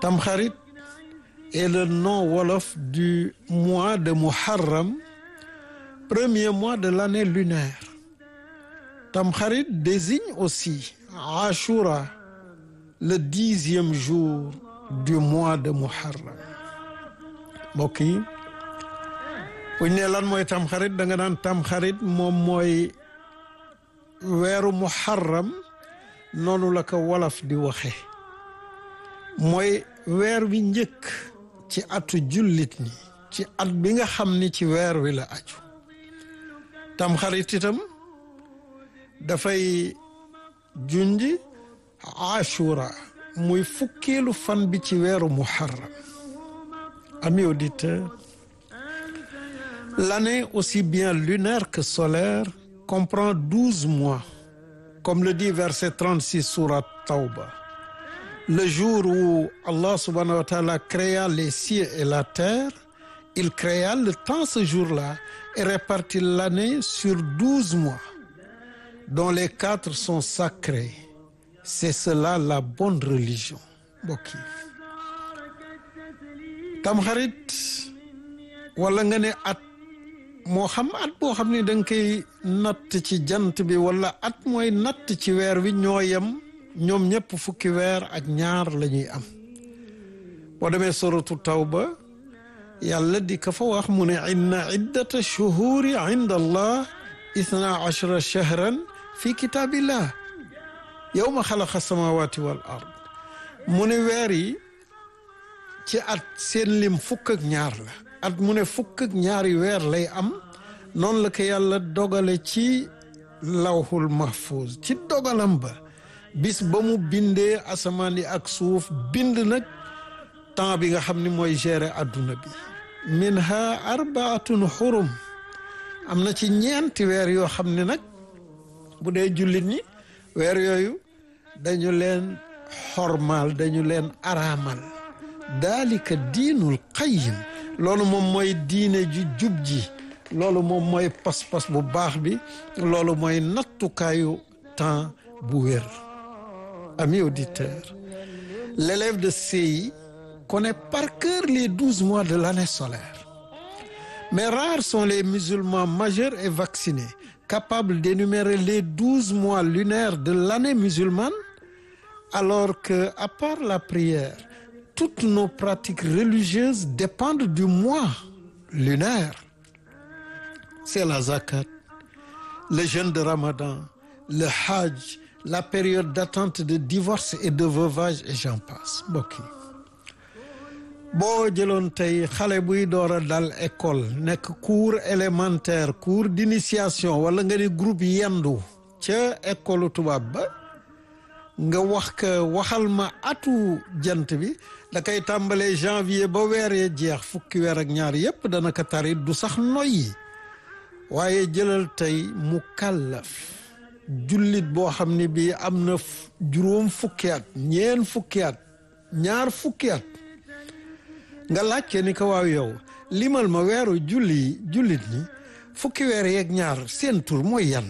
Tamkharit est le nom wolof du mois de Muharram premier mois de l'année lunaire Tamkharit désigne aussi Ashura le dixième jour du mois de Muharram mbokk yi bu ñu nee lan mooy Tamkharit da nga naan Tamkharit moom mooy weeru Muharram noonu la ko wolof di waxe mooy weer wi njëkk ci atu jullit ni ci at bi nga xam ni ci weer wi la aju Tamkharit itam dafay junj Ashura muy fukkeelu fan bi ci weeru Muharram amis auditeurs l'année aussi bien lunaire que solaire comprend douze mois comme le dit verset 36 sourate Tawba le jour où Allah subhanahu wa ta'ala créa les cieux et la terre il créa le temps ce jour-là et répartit l'année sur douze mois dont les quatre sont sacrés c'est cela la bonne religion mbokk yi tamxarit wala nga ne at moo xam at boo xam ne da nga koy natt ci jant bi wala at mooy natt ci weer wi ñoo yem ñoom ñëpp fukki weer ak ñaar la ñuy am boo demee suratu tawba yàlla di ka fa wax mu ne inna iddata shuhuri inda allah ithna ashara shahran fi kitaabillah yawma xalaqa samawati wal ard mu ne weer yi ci at seen lim fukk ak ñaar la at mu ne fukk ak ñaari weer lay am noonu la ko yàlla dogale ci lawhul mahfuz ci dogalam ba bis ba mu bindee asamaan yi ak suuf bind nag temps bi nga xam ni mooy gérer adduna bi minha arbaatun xurum am na ci ñeenti weer yoo xam ne nag bu dee jullit ñi weer yooyu dañu leen xormaal dañu leen araamal daalika diinul qayyim loolu moom mooy diine ju jub ji loolu moom mooy pas-pas bu baax bi loolu mooy nattukaayu temps bu wér amis auditeurs l'élève de CI connaît par cœur les douze mois de l'année solaire mais rares sont les musulmans majeurs et vaccinés capables d'énumérer les douze mois lunaires de l'année musulmane alors que à part la prière toutes nos pratiques religieuses dépendent du mois lunaire c'est la zakat le jeûne de Ramadan le hajj la période d'attente de divorce et de veuvage et j'en passe mbokk yi boo jëloon tey xale buy door a dal école nekk cours élémentaire cours d'initiation wala nga ni groupe yendu ca école tubaab ba nga wax ka waxal ma atu jant bi da koy tàmbalee janvier ba weer ya jeex fukki weer ak ñaar yépp dana ko tari du sax noyyi waaye jëlal tey mu kàllaf jullit boo xam ne bii am na juróom fukki at ñeen fukki at ñaar fukki at nga laajte ni ko waaw yow limal ma weeru julli jullit ñi fukki weer yeeg ñaar seen tur mooy yan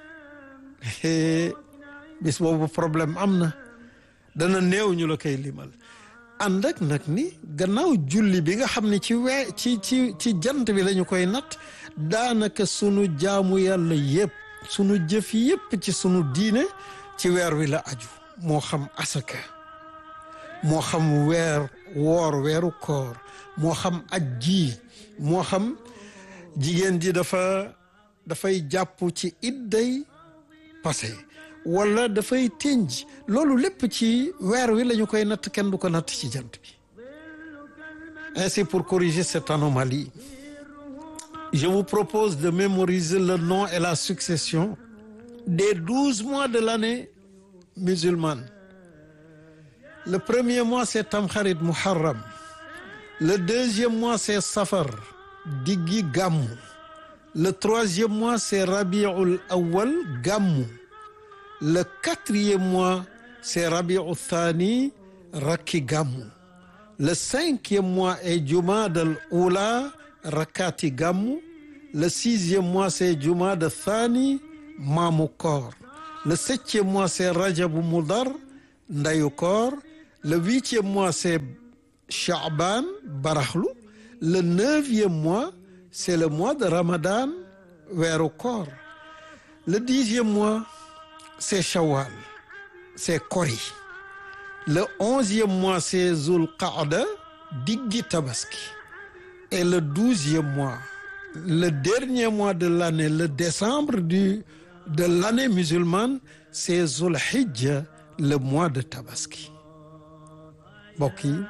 bis boobu problème am na dana néew ñu la koy limal ànd ak nag ni gannaaw julli bi nga xam ne ci wee ci ci ci jant bi lañu koy natt daanaka sunu jaamu yàlla yépp sunu jëf yépp ci sunu diine ci weer wi la aju moo xam asaka moo xam weer woor weeru koor moo xam aj ji moo xam jigéen ji dafa dafay jàpp ci idday passé wala dafay tënj loolu lépp ci weer wi la ñu koy natt kenn du ko natt ci jant bi ainsi pour corriger cette anomalie je vous propose de mémoriser le nom et la succession des douze mois de l'année musulmane le premier mois c'est Tamkharit Muharram le deuxième mois c'est Safar diggi Gammu le troisième mois c'est Rabiul Awwal Gammu le quatrième mois c'est Rabiul Thani Rakki Gammu le cinquième mois est Jumadal Oula Rakati Gammu le sixième mois c'est Jumada Thani Maamu Koor le septième mois c'est Rajabu Mudar Ndayu Koor le huitième mois c'est Chaaban baraxlu le neuvième mois c'est le mois de Ramadan weeru koor le dixième mois c'est Shawwal c'est Kori le onzième mois c'est Zul Qaada diggi tabaski et le douzième mois le dernier mois de l'année le décembre du de l'année musulmane c'est Zul Hijja le mois de tabaski mbokk yi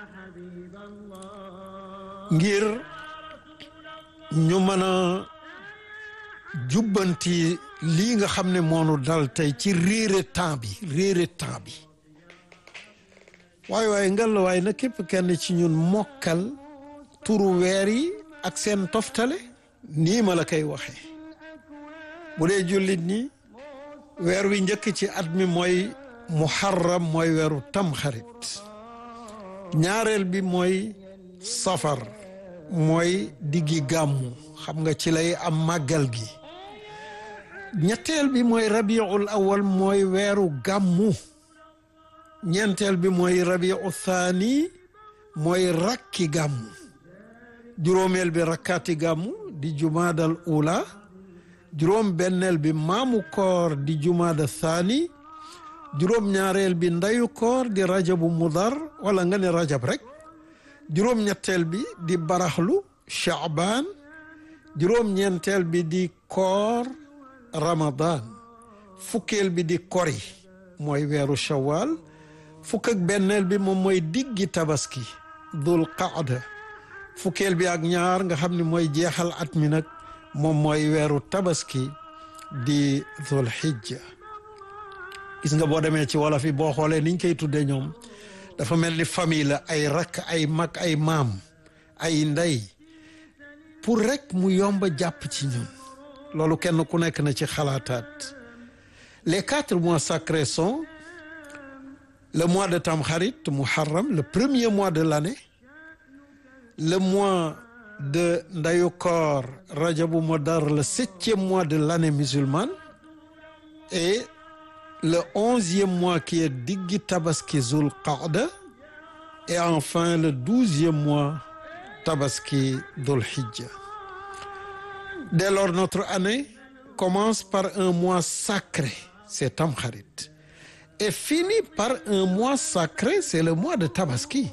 ngir ñu mën a jubbanti lii nga xam ne moonu dal tey ci réere temps bi réere temps bi waaye waaye ngal waaye na képp kenn ci ñun mokkal turu weer yi ak seen toftale nii ma la koy waxee bu dee jullit ñi weer wi njëkk ci at mi mooy muharram mooy weeru tamxarit ñaareel bi mooy safar mooy diggi gàmmu xam nga ci lay am màggal gi ñetteel bi mooy rabiul awal mooy weeru gàmmu ñeenteel bi mooy rabiu thani mooy rakki gàmmu juróomeel bi rakkaati gàmmu di jumaadal ula juróom benneel bi maamu koor di jumaada thani juróom ñaareel bi ndayu koor di rajabu mudar wala nga ne rajab rek juróom ñetteel bi di baraxlu chaabaan juróom ñeenteel bi di koor ramadan fukkeel bi di kori mooy weeru shawal fukk ak benneel bi moom mooy diggi tabaski dul qaada fukkeel bi ak ñaar nga xam ne mooy jeexal at mi nag moom mooy weeru tabaski di dul hijja gis nga boo demee ci wolof yi boo xoolee niñ koy tuddee ñoom dafa mel ni famille la ay rakk ay mag ay maam ay ndey pour rek mu yomba jàpp ci ñun loolu kenn ku nekk na ci xalaataat les quatre mois sacrés sont le mois de Tamkharit Muharram le premier mois de l'année le mois de Ndayu Koor Rajabu Modar le septième mois de l'année musulmane et le onzième mois qui est Diggi Tabaski Zul Qaada et enfin le douzième mois Tabaski Dhul Hijja dès lors notre année commence par un mois sacré c'est Tamkharit et finit par un mois sacré c'est le mois de Tabaski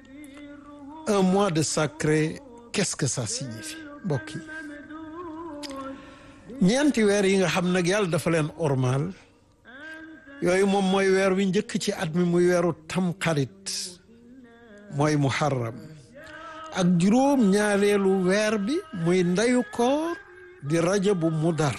un mois de sacré qu'est-ce que ça signifie mbokk yi ñeenti weer yi nga xam nag yàlla dafa leen ormal yooyu moom mooy weer wi njëkk ci at mi muy weeru tamxarit mooy muharram ak juróom ñaareelu weer bi muy ndeyu koor di rajabu mudar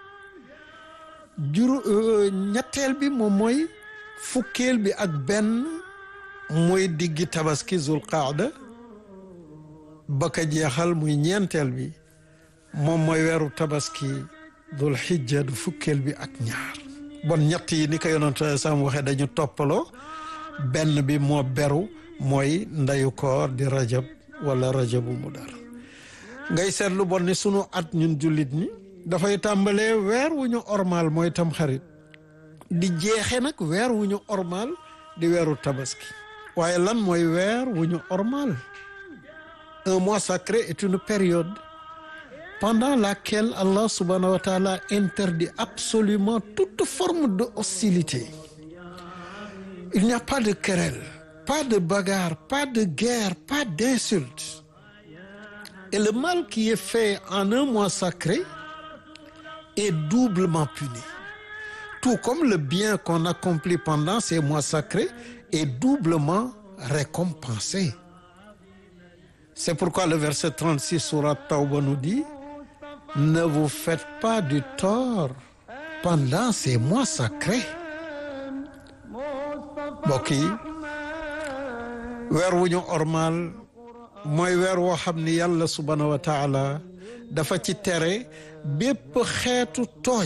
juró ñetteel bi moom mooy fukkeel bi ak benn muy diggi tabaski zul qaada ba ka jeexal muy ñeenteel bi moom mooy weeru tabaski dul xijja du fukkeel bi ak ñaar bon ñett yi ni ko yonent sam waxee dañu toppaloo benn bi moo beru mooy ndeyu koor di rajab wala rajabu mudar ngay seetlu bon ni sunu at ñun jullit ñi dafay tàmbalee weer wu ñu ormal mooy tamxarit di jeexe nag weer wu ñu ormal di weeru tabaski waaye lan mooy weer wu ñu ormal un mois sacré est une période pendant laquelle Allah subhanahu wa ta'ala interdit absolument toute forme de hostilité il n'y a pas de querelle pas de bagarre pas de guerre pas d'insulte et le mal qui est fait en un mois sacré est doublement puni tout comme le bien qu'on accomplit pendant ces mois sacrés est doublement récompensé c'est pourquoi le verset 36 sourate Tawba nous dit ne vous faites pas du tort pendant ces mois sacrés mbokk yi weer wu ñu ormal mooy weer woo xam ni yàlla subhanahu wa taala dafa ci tere bépp xeetu tooñ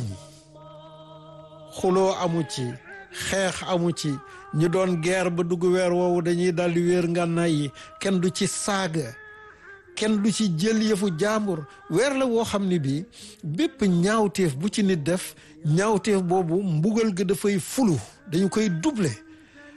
xuloo amu ci xeex amu ci ñu doon guerre ba dugg weer woowu dañuy daldi wéer ngànnaay yi kenn du ci saaga kenn du ci jël yëfu jàmbur weer la woo xam ne bii bépp ñaawteef bu ci nit def ñaawteef boobu mbugal ga dafay fulu dañu koy doubler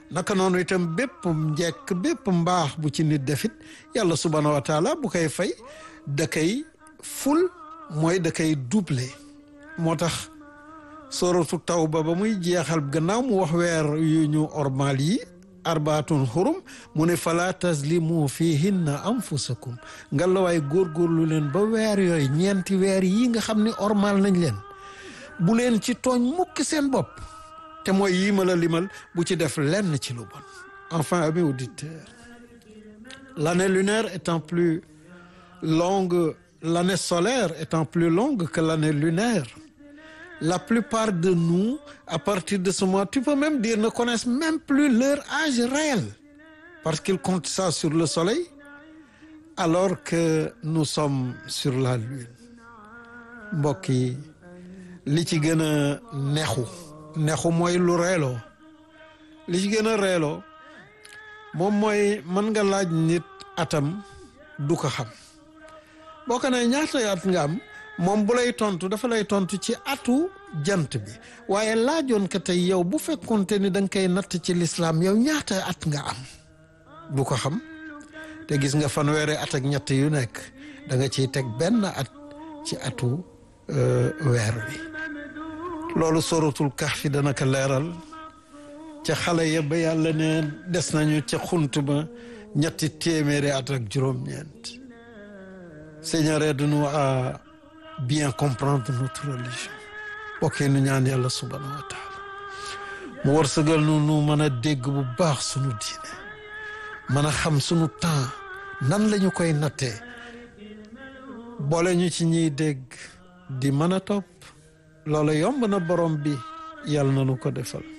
naka noonu itam bépp njekk bépp mbaax bu ci nit defit yàlla subhanahu wa taala bu koy fay da koy ful mooy da koy doublé moo tax soratu tawba ba muy jeexal gannaaw mu wax weer yu ñu ormal yi arbaatun xurum mu ne fala taslimu fihinna anfusakum nga la waay góorgóorlu leen ba weer yooyu ñeenti weer yi nga xam ni ormal nañ leen bu leen ci tooñ mukk seen bopp te mooy yii ma la limal bu ci def lenn ci lu bon enfin amis auditeurs l'année lunaire étant plus longue l'année solaire étant plus longue que l'année lunaire la plupart de nous à partir de ce mois tu peux même dire ne connaissent même plus leur âge réel parce qu'ils comptent ça sur le soleil alors que nous sommes sur la lune mbokk yi li ci gën a neexu neexu mooy lu reeloo li ci gën a reeloo moom mooy mën nga laaj nit atam du ko xam boo ko ne ñaata at nga am moom bu lay tontu dafa lay tontu ci atu jant bi waaye laajoon ko tey yow bu fekkonte ni da nga koy natt ci lislaam yow ñaata at nga am du ko xam te gis nga fanweeri at ak ñett yu nekk da nga ciy teg benn at ci atu weer wi loolu sorotul Kahfi dana ko leeral ca xale ya ba yàlla ne des nañu ca xunt ba ñetti téeméeri at ak juróom-ñeent Seigneur aide-nous à bien comprendre notre religion bokkee nu ñaan yàlla subhanahu wa taala mu wërsëgal nu nu mën a dégg bu baax sunu diine mën a xam sunu temps nan lañu koy nattee boole ñu ci ñiy dégg di mën a topp loolu yomb na borom bi yàlla na nu ko defal